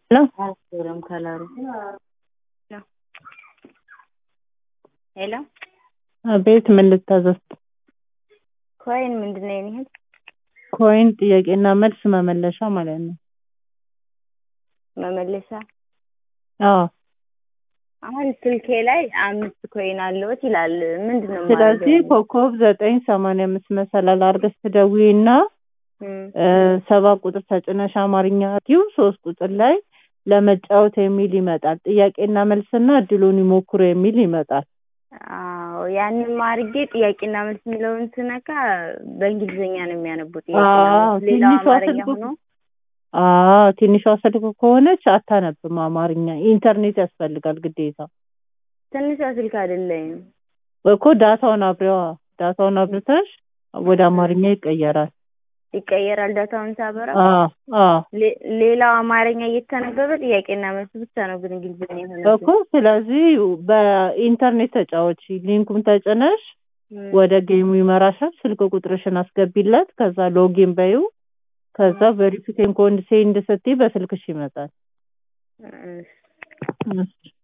ሄሎ አያስገርም ከለሩ። ሄሎ አቤት፣ ምን ልታዘዝ? ኮይን ምንድን ነው የሚሄድ? ኮይን ጥያቄና መልስ መመለሻ ማለት ነው። መመለሻ አዎ። አሁን ስልኬ ላይ አምስት ኮይን አለዎት ይላል። ምንድን ነው ስለዚህ የማደርገው? ኮከብ ዘጠኝ ሰማንያ አምስት መሰላል አድርገሽ ትደውይና እም፣ ሰባት ቁጥር ተጭነሽ አማርኛ ቲው ሶስት ቁጥር ላይ ለመጫወት የሚል ይመጣል። ጥያቄና መልስና እድሉን ይሞክሩ የሚል ይመጣል። አዎ ያንን አድርጌ ጥያቄና መልስ የሚለውን ስነካ በእንግሊዝኛ ነው የሚያነቡት። አዎ፣ ሌላው ትንሿ አማርኛ ስልክ ሆኖ አዎ ትንሿ ስልክ ከሆነች አታነብም አማርኛ። ኢንተርኔት ያስፈልጋል ግዴታ። ትንሿ ስልክ አይደለም። እኮ ዳታውን አብሪዋ ዳታውን አብርተሽ ወደ አማርኛ ይቀየራል። ይቀየራል ዳታውን ሳበራ። አዎ አዎ ሌ- ሌላው አማርኛ እየተነበበ ጥያቄና መልስ ብቻ ነው ግን እንግሊዝኛ እኮ የሆነብኝ። ስለዚህ በኢንተርኔት ተጫወች። ሊንኩን ተጭነሽ እም፣ ወደ ጌሙ ይመራሻል። ስልክ ቁጥርሽን አስገቢለት። ከዛ ሎጊን በዩ። ከዛ ቬሪፊኬሽን ኮድ ሴንድ ስትይ በስልክሽ ይመጣል። እሺ። እሺ